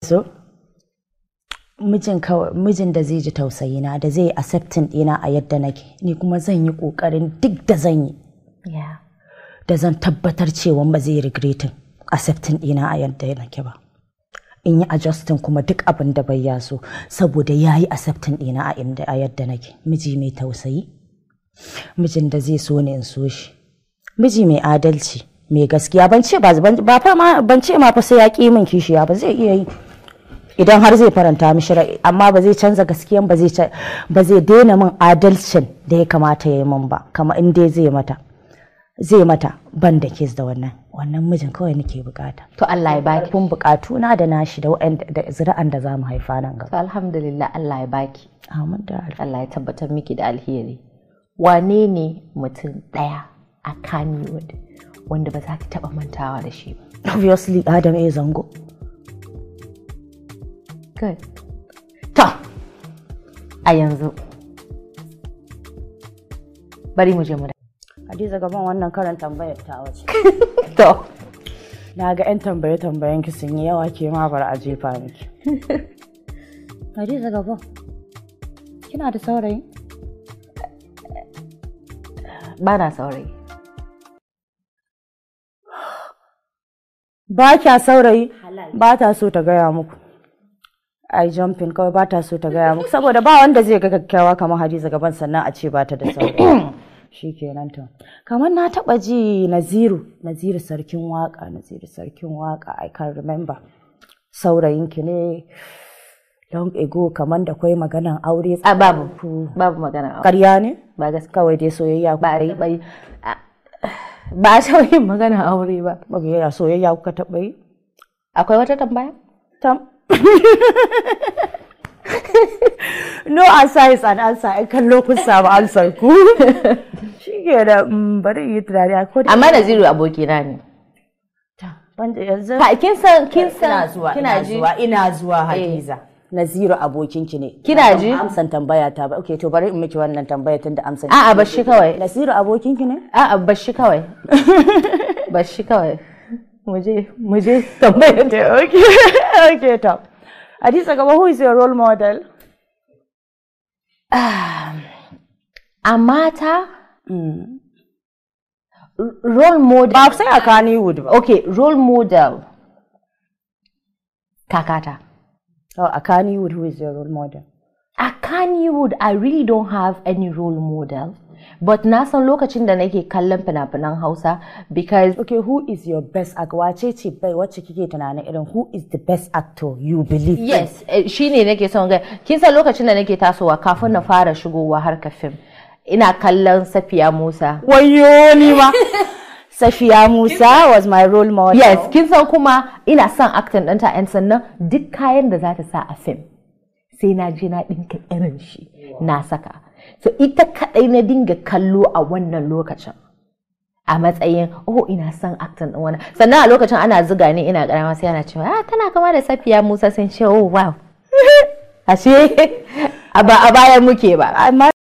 so mijin kawai mijin da zai ji tausayina da zai yi accepting ɗina a yadda nake ni kuma zan yi ƙoƙarin duk da zan yi Yeah. da zan tabbatar cewa ba zai regretin accepting ɗina a yadda nake ba in yi adjusting kuma duk abin da bai ya so saboda ya yi accepting ɗina a inda a yadda nake miji mai tausayi mijin da zai so ni in so shi miji mai adalci mai gaskiya ban ce ba ba fa ma ban ce ma fa sai ya ƙi min kishiya ba zai iya yi idan har zai faranta mishi rai amma ba zai canza gaskiyan ba zai ca- ba zai daina min adalcin da ya kamata ya yi min ba kamar in dai zai mata zai mata ban da kes da wannan wannan mijin kawai nake bukata To Allah ya baki. kun bukatu na da nashi da waɗanda da zuri'an da za mu haifa nan gaba To alhamdulillah Allah ya baki. amin da alfa Allah ya tabbatar miki da alheri. Wane ne mutum ɗaya a Kannywood wanda ba za ki taɓa mantawa da shi ba? obviously adam a zango Good. To, a yanzu. Bari mu je mu da. hadiza gaban wannan karan tambayar ta wace To, na ga 'yan tambaye tambayen ki sun yi yawa ke ma bar a jefa miki hadiza gaban kina da saurayi ba na saurayi. ba kya saurayi ba ta so ta gaya muku ai jumping kawai ba ta so ta gaya muku saboda ba wanda zai ga kyakkyawa kamar hadiza gaban sannan a ce ba ta da saurayi shikenan to kamar na taba ji naziru naziru sarkin waka naziru sarkin waka i can remember saurayinki ne long ago kamar da kwai maganan aure A babu, babu magana. aure. ƙarya ne Ba gaskiya. kawai dai soyayya Ba yi, ba yi. a- Ba a taɓa yin magana aure ba. ba soyayya kuka taɓa yi Akwai wata tambaya? Tam. no answer is an answer. In kallo kun samu answer ku. Shi ke da mm, bari yi tunani a kodin. Amma Naziru abokina ne. Ban da yanzu. Ka kin san kin san Ina zuwa, kina ina ji? zuwa, ina zuwa Hadiza. Naziru abokinki ne. Kina Ban ji? Amsan tambaya ta ba. Okay, to bari in miki wannan tambaya tun da amsan. A'a bashi kawai. Naziru abokinki ne? A'a bashi kawai. bashi kawai. Muje muje tambayar da Okay, okay, to. Hadiza gaba, who is your role model? a mata r- role model Ba sai a Kannywood ba. okay role model kakata Oh, a Kannywood, who is your role model? a Kannywood I really don't have any role model but na san lokacin da nake kallon fina-finan Hausa because Okay, who is your best actor? Wace ce bai wacce kike tunanin irin who is the best actor you believe? in? yes eh, shine nake son ga kin san lokacin da nake tasowa kafin na fara shigowa harkar fim ina kallon Safiya Musa Wayo ni ma. Safiya Musa was my role model. Yes, kin san kuma ina son acting ɗinta and sannan duk kayan da za ta sa a fim sai na je na ɗinka irin shi na saka. So ita kaɗai na dinga kallo a wannan lokacin. A matsayin, oh ina son acting ɗin wannan. Sannan a lokacin ana ziga ni ina ƙarama sai ana cewa, ah tana kama da Safiya Musa sun ce, oh wow. Ashe a ba a baya muke ba. Amma